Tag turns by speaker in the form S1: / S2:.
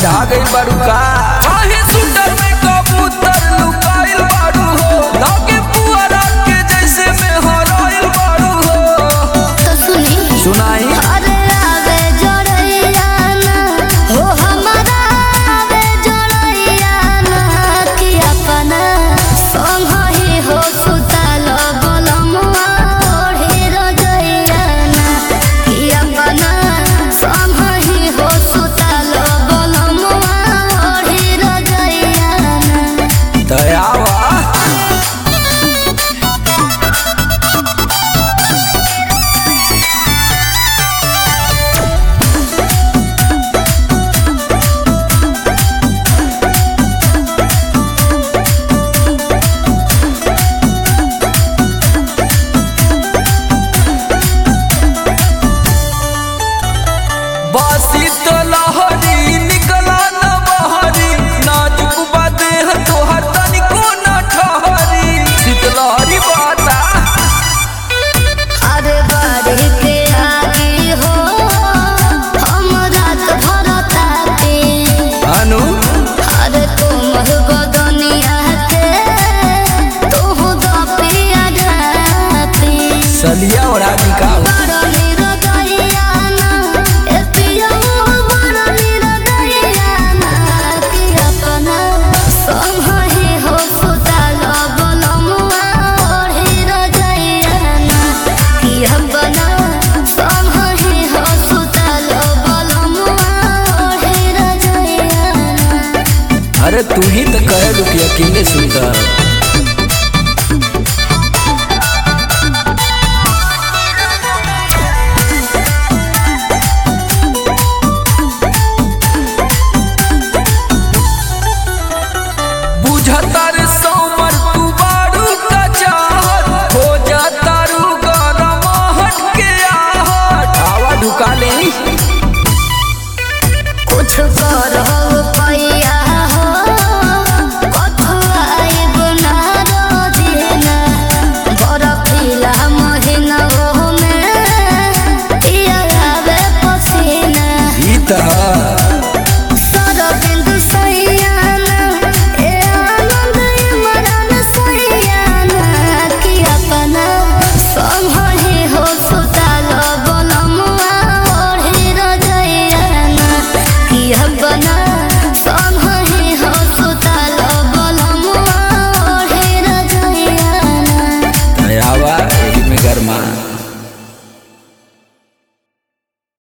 S1: ठंडा गई बारू का काहे सुंदर में कबूतर लुकाइल बारू हो लागे पुअरा के जैसे में हराइल बारू हो
S2: तो सुनी
S1: सुनाई
S2: अरे आवे जोड़ैया ना हो हमारा आवे जोड़ैया ना कि अपना संग ही हो सुतल बलमुआ ओढ़ी रजैया ना कि अपना संग ही हो सुतल बलमुआ ओढ़ी रजैया ना
S1: दयावा बासी तो लहरी निकला न बहरी नाजुक बादे तोहर तनिको न ठहरी शीतलहरी बाता
S2: अरे बाड़ी के आगे हो हम रात भर ताते
S1: अनु
S2: अरे तुम बदनिया के तू दो पिया जाते
S1: सलिया और आदि का
S2: बड़ निरदैया ना ए पिया बड़ निरदैया ना कि अपना संग ही हो सुतल बलमुआ ओढ़ी रजैया ना कि अपना संग ही हो सुतल बलमुआ ओढ़ी रजैया ना
S1: अरे तू ही तो कहे लू कि अकेले सुंदर बुझतर सोमर तू बारू का चाहत हो जाता रू गरम हट के आहट आवा ढुका ले
S2: कुछ करहु पैया हो कथुआई बुना रोजिना बरफीला महीना में पिया आवे पसीना
S1: ई तरह